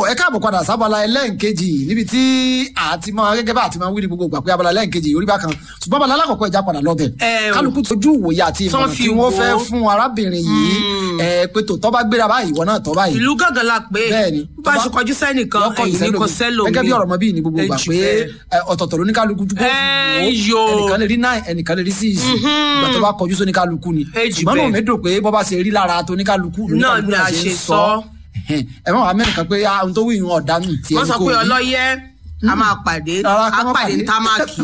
ẹ káàbọ̀ padà sábàlá ẹlẹ́ǹkejì níbi tí àti máa gẹ́gẹ́ bá àti máa wí ní gbogbo ìgbà pé abala ẹlẹ́ǹkejì orí bákan ṣùgbọ́n abala alákọ̀ọ́kọ́ ẹja padà lọ́bẹ̀ Ẹ o. kálukú tójú ìwòye àti Tán ìmọ̀ràn fi tí wọ́n wò ó. fẹ́ fún arábìnrin yìí ẹ pé tó tọ́ bá gbéra báyìí ìwọ náà tọ́ báyìí ìlú gángan la pé bẹ́ẹ̀ni bá a ṣe kọjú sẹ́nìkan lọ́kọ̀ ẹ̀yìn ní kò ìsẹ́lómi. sẹ́lò gẹ́gẹ́ bí ọ̀rọ̀ mọ́ bíi ní gbogbo ìgbà pé ẹ, ọ̀tọ̀ọ̀tọ̀ ló ní kálukú dúpọ̀ Ẹ, yo. ẹnìkan lè rí nine ẹnìkan lè rí six ìgbà tó bá kọjú sóní kálukú ni Ẹ jù ṣùgbọ́n náà bẹ́ẹ̀. mi dùn pé bọ́ bá ṣe rí lára tó ní kálukú ló ní Náà kálukú ni a náà ṣe ń sọ. Ẹhẹ́n. ẹ má wàá mẹ́rin kan pé ah, ohun tó wí ìhun ọ̀dà nù tiẹ̀ wọ́n ní sọ kò pé rí. ọlọ́yẹ a máa pàdé Rárá, a ká má pàdé ní támákì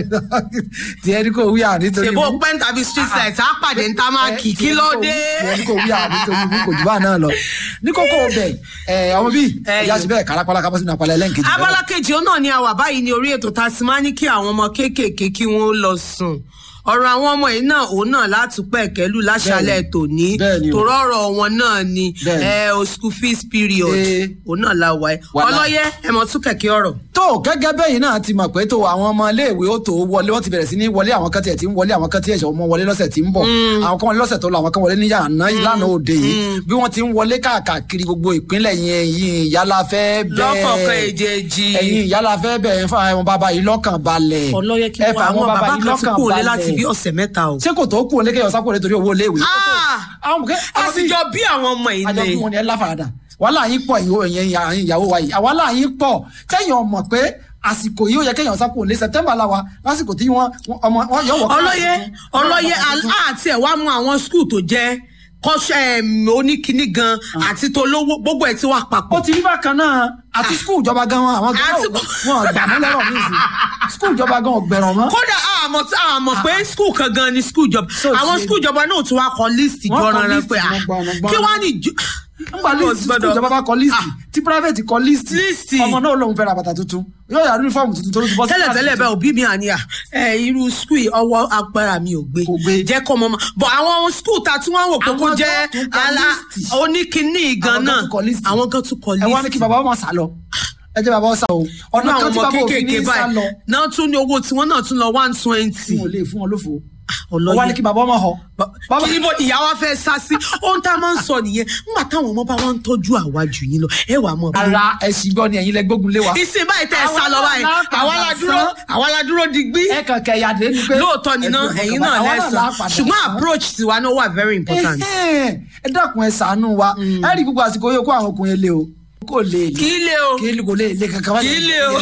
tiẹ̀ ní kò wí à nítorí ṣèbó pẹ́ń tàbí street light a pàdé ní támákì kí ló dé. tiẹ̀ ní kò wí à nítorí mú kò jù bá náà lọ ní kókó bẹ̀ ẹ̀ ọmọ bíi Ẹ, ìyá ṣe bẹ́ẹ̀ kárápálá kábọ́ sínú apalẹ̀ ẹlẹ́ǹkejì abala kejì ó náà ni a wà báyìí ní orí ètò tá a sì máa ní kí àwọn ọmọ kéékèèké kí wọ́n lọ sùn ọ̀rọ̀ àwọn ọmọ yìí náà òun náà látúpẹ̀ kẹ́lù láṣálẹ̀ tòní Bẹ́ẹ̀ni o. tòrọ̀ wọn náà ni Bẹ́ẹ̀ni. ẹ o school fees period Ee. òun náà la wà ẹ Wàhálà. ọlọ́yẹ ẹ mọ̀ tún kẹ̀kẹ́ ọ̀rọ̀. tó gẹ́gẹ́ bẹ́yìn náà ti mọ̀ pé tó àwọn ọmọ iléèwé ó tó wọlé wọ́n ti bẹ̀rẹ̀ sí ní wọlé àwọn kan tiẹ̀ ti ń wọlé àwọn kan tiẹ̀ ṣe ọmọ wọlé lọ́sẹ̀ tí ń bọ̀ àwọn kan wọlé lọ́sẹ̀ tó lọ àwọn kan wọlé ní yàrá ìlànà òde yìí bí wọ́n ti ń wọlé káàkiri gbogbo ìpínlẹ̀ yẹn yìí ìyálà fẹ́ bẹ́ẹ̀ lọ́kọ̀ọ̀kan èjèèjì ẹ̀yin ìyálà fẹ́ bẹ́ẹ̀ fún àwọn bàbá yìí lọ́kàn balẹ̀ ọlọ́yẹ kí ẹ wọ́n fà àwọn bàbá kan ti lọ́kàn kú òlé láti balẹ̀. bí ọ̀sẹ̀ mẹ́ta o. ṣé kò tó kú òlé kéèyàn sápò rẹ torí owó iléèwé Ah! àwọn kẹ́ a sì jọ bí àwọn ọmọ yìí àjọ ni. fún wọn ni ẹ láfaradà wàhálà yín pọ̀ ìyó ẹ̀yìn ẹ̀yìn ìyàwó wa yìí àwàhálà yín pọ̀ kẹ́yìn ọmọ pé àsìkò yìí ó yẹ kẹ́yìn sápò òlé September la wa lásìkò tí wọ́n wọ́n- ọmọ wọn yọ wọ. ọlọ́yẹ ọlọ́yẹ àti ẹ̀ wá mú àwọn skul tó jẹ́ kọ́ṣẹ́ ẹ̀m, oníkíní gan àti tolówó gbogbo ẹ̀ tí wà ó papọ̀. ti rí bákan náà àti skul ìjọba gan wọn àwọn gan Àti- wọn gbà mọ́ lọ́rọ̀ mi sí skul ìjọba gan ọ̀gbẹ̀rọ̀ mọ́. kódà àmọ̀ tí àmọ̀ pé skul kan gan ni skul ìjọba So àwọn ti- skul ìjọba náà tún wá kọ líìsì Wọ́n kọ jọ̀ràn rẹ list, pé wọ́n gbọ́, wọ́n gbọ́. kí wàá ní ìjọ. nígbà líìsì skul ìjọba bá kọ líìsì tí private kọ líìsì Líìsì. ọmọ náà lòun fẹ́ ra bàtà tuntun yóò yà uniform tuntun tó ló ti bọ́ sí tẹ́lẹ̀ kíláàsì tẹ́lẹ̀ bẹ́ẹ̀ òbí mi àníyà ẹ irú skul yìí ọwọ́ agbára mi ò gbé Kò gbé. jẹ́ kọ́ mọ́ mọ́ bọ̀ àwọn skul ta tí wọ́n wò pé kó Àwọn jẹ́ gan tún kọ ala líìsì. oníkíní gan Àwọn gan náà tún kọ líìsì. àwọn gan tún kọ ẹ wá ní kí líìsì. bàbá ọmọ sá lọ ẹ jẹ́ bàbá ọ sá o ọ̀nà ọ̀nà kan àwọn tí ọmọ bàbá òfin kéékèèké ní sá lọ báyìí náà tún ní owó tiwọn náà tún lọ one twenty. fún wọn lè fún wọn lófo ọlọ́yẹ. ó wá ní kí bàbá ọmọ họ bàbá kí ni mo ìyá wa fẹ́ sá sí ohun tá a máa ń sọ nìyẹn nígbà táwọn ọmọ bá wọn ń tọ́jú àwa jù yín lọ ẹ wà mọ́. ara ẹ̀sìn gbọ́ ni ẹ̀yin lẹ gbógun lé wa ìsìn báyìí tẹ́ ẹ sá lọ báyìí àwa la dúró àwa la dúró digbí ẹ kàn kẹyà dé ni pé lóòótọ́ ni náà ẹ̀yin náà lẹ́sàn ṣùgbọ́n approach tiwa náà wà very important. Ẹhẹ́n, ẹ dákun ẹ ṣàánú wa ẹ rí gbogbo àsìkò yóò kó àwọn ọkùnrin lé o kò lè lè kí lè o kí kò lè lè kankan Kì í lè o.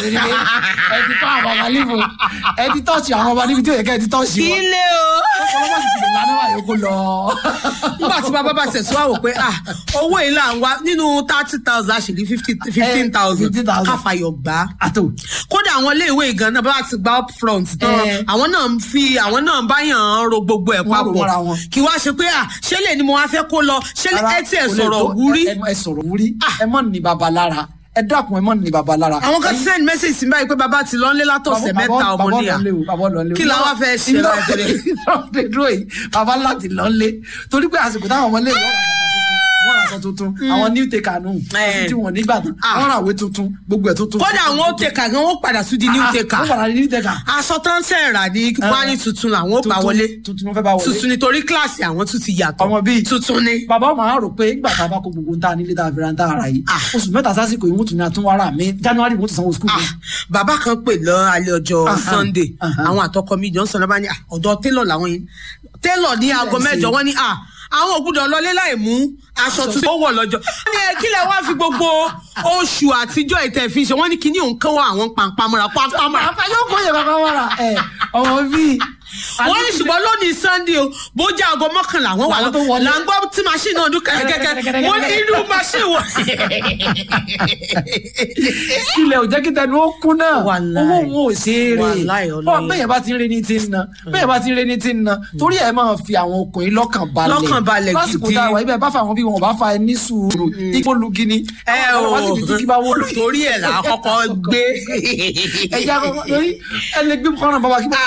ẹ ti tọ́ àwọn ọmọ níbo ẹ ti tọ́ọ̀ṣì àwọn ọmọ níbi tí ò yẹ kẹ́ ẹ ti tọ́ọ̀ṣì kí wọn lè o. ọlọ́mọ sì ti lè lánàá wà yòókù lọ. nígbà tí bàbá bá tẹ̀sí wá wò pé ah owó yìí là ń wá nínú thirty thousand àṣírí fifteen thousand 15,000. káfàyọ̀ gbà á. àtò kódà àwọn iléèwé ìgan náà bá ti gba up front tán Eh. àwọn náà ń fi àwọn náà ń báyàn ro gbogbo ẹ̀ Wọ́n rò mọ́ra papọ̀ wọn. kí wá ṣe pé à ṣé lè ni mo wá fẹ́ kó lọ ṣé lè ẹ tí ẹ kò lè sọ̀rọ̀ tó- wúrí. ẹ ẹ sọ̀rọ̀ wúrí ẹ mọ̀ ní baba lára ẹ dákun ẹ mọ̀ ní baba lára. àwọn kan send message sí báyìí pé bàbá ti lọ ń lé látọ̀sẹ̀ mẹ́ta ọmọ níyà kí la wá fẹ́ ṣe láìpẹ́ ìrọ̀lẹ́ dúró yìí baba láti lọ lé torí pé àsìkò táwọn ọmọ ilé ìwọ wọ́n ra aṣọ tuntun àwọn new taker nù Eh. tí wọ́n nígbà tán Ah. wọ́n ra àwé tuntun gbogbo ẹ̀ tuntun. kódà àwọn ó tẹ̀ka gan ó padà sí di new Ah, taker wọ́n padà ní new taker. aṣọ tó ń sẹ̀rà ní wání tuntun làwọn ó bá Tuntun- wọlé tuntun ló fẹ́ bá wọlé. tuntun nítorí kíláàsì àwọn tún ti yàtọ̀ ọmọ bíi tuntun ni. bàbá ọmọ àárò pé nígbà tá a bá kó gbogbo nta nílé tá a fẹ́ra nta ara yìí Ah. oṣù mẹ́ta sásìkò yìí wọ́n tún ní àtúnwárà mi january wọ́n tún sanwó skul Ah, bàbá kan pè lọ alẹ́ ọjọ́ Aha, sunday aha. àwọn àtọkọ mi jọ ń sọ̀rọ̀ bá ní "Ah, ọ̀dọ̀ télọ̀ làwọn yìí télọ̀ ní aago ṣe? mẹ́jọ wọ́n ní "Ah, àwọn ògbúdọ̀ lọlé láì mú aṣọ tuntun ó wọ̀ lọ́jọ́. wọ́n ní ẹ kí lẹ wá fi gbogbo oṣù àtijọ́ ìtẹ̀ fi ṣe wọ́n ní kíní òun kán wá àwọn pàǹpamọ́ra pàǹpamọ́ra. àpá yóò kó yẹ kankan wọ́ra ẹ̀ ọmọ bíi. wọ́n ní ṣùgbọ́n lónìí sunday o bó jẹ́ aago mọ́kànlá wọ́n wà Làwọn tó lọ wọlé. là ń gbọ́ tí machine náà dún kẹ́kẹ́kẹ́ mo ní inú machine wọ̀. kílẹ̀ ò jẹ́ kí tẹnu ó kún náà Wàláì. owó wọn ò ṣe é rè Wàláì, ọ ọlọ́yẹ. bẹ́ẹ̀ bá ti ń re ní ti ń na bẹ́ẹ̀ bá ti ń re ní ti ń na torí ẹ̀ máa fi àwọn ọkùnrin lọ́kàn balẹ̀ Lọ́kàn balẹ̀ lásìkò gidi. tá a wà ibẹ̀ bá fa àwọn bí wọn ò bá fa ẹ ní sùúrù ipò lugi ni ẹ Àwọn o ọ̀rọ̀ wá síbi tí kí bá wọlé torí ẹ̀ là á kọ́kọ́ gbé. ẹja kọ́kọ́ torí ẹ lè gbé kọ́nà bàbá kí bá